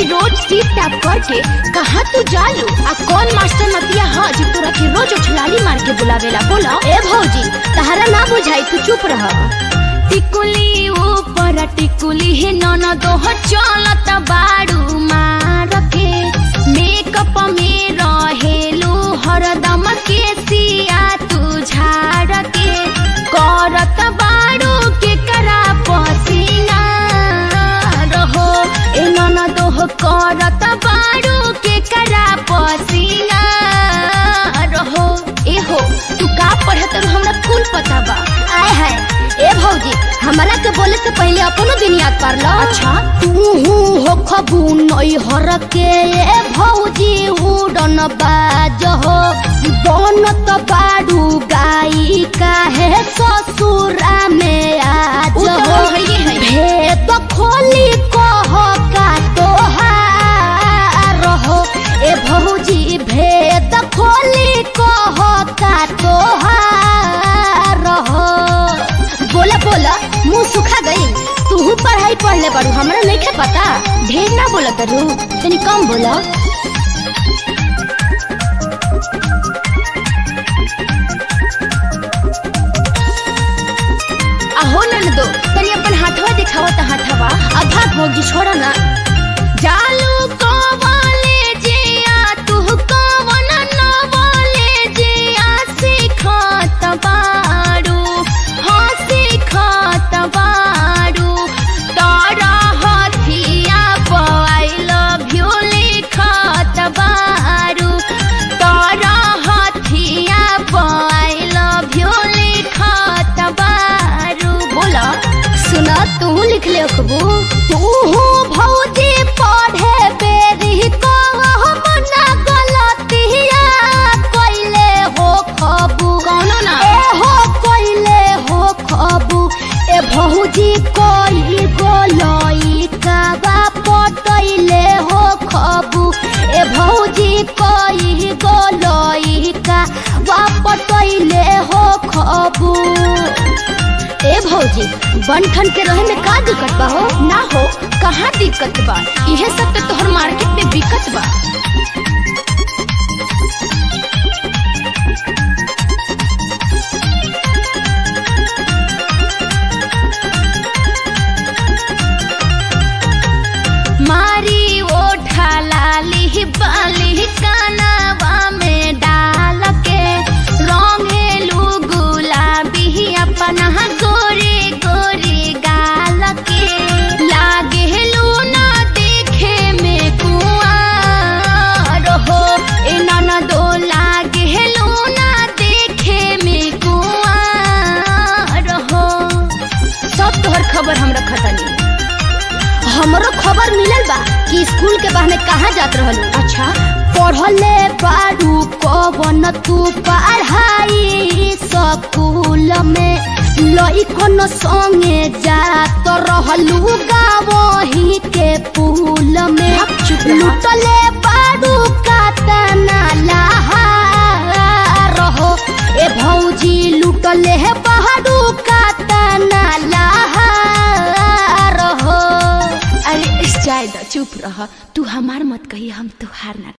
रोज टीप top करके कहाँ तू जालू आ कौन मास्टर नतिया ह जो तोरा के रोज उछलाली मार के बुलावेला बोला ए भौजी तहरा ना बुझाई तू चुप रह टिकुली ऊपर टिकुली हे नन दोह चलत बाड़ू मार के मेकअप में रहेलू हरदम के सिया तू झाड़ के करत बाड़ू के करा पसीना रहो ए नन दोह करत बाड़ू के करा पसीना रहो ए हो तू का पढ़त रहो हमरा कुल पता बा आय हाय ए भौजी हमरा के बोले से पहले अपनो बुनियाद कर लो अच्छा तू हो खबू नई हर के ए भौजी उड़न बाज हो बनत बाड़ू गाई काहे ससुरा में आज हो भेद खोली कह का तोहार हो ए भौजी भेद खोली कह का तोहार हो बोला बोला मुंह सुखा गई तू पढ़ाई पढ़ले बाड़ू हमरा नहीं पता ढेर ना बोला करू तनी कम बोला आहो ननदो तनी अपन हाथवा दिखावा त हाथवा अब भाग भौजी छोड़ा ना जालू को वाले जिया तू को वन न वाले जिया सिखात बाड़ू हाँ सिखात बाड़ू तारा हथिया आई लव यू लिखात बाड़ू तारा हथिया आई लव यू लिखात बाड़ू बोला सुना तू लिख ले खबू तू भौजी पढ़े बेरी को मना गलतिया कइले हो खबू कौनो ना ए हो कइले हो खबू ए भौजी कोई गोलई का बा पटइले हो खबू ए भौजी कोई गोलई का बा पटइले हो खबू ए भौजी बनठन के रहे में का दिक्कत बा हो ना हो कहाँ दिक्कत बा इहे सब तो तोहर मार्केट में बिकत बा मारी ओठा लाली बाली कानावा में डाल के रंगेलू गुलाबी अपना गोरे गोरे गाल के लागेलू ना देखे में कुआर हो ए नाना दो लागेलू ना देखे में कुआर हो सब तोहर खबर हम रखतनी हमरो खबर मिलल बा कि स्कूल के बहाने कहाँ जात रहलू अच्छा पढ़ले बारू कवन तू पढ़ाई स्कूल में लइकन संगे जात रहलू गावही के पुल में लुटले बारू कातना लहार हो ए भौजी लुटले बारू कातना लहार हो अरे जायदा चुप रह तू हमार मत कही हम तुहार ना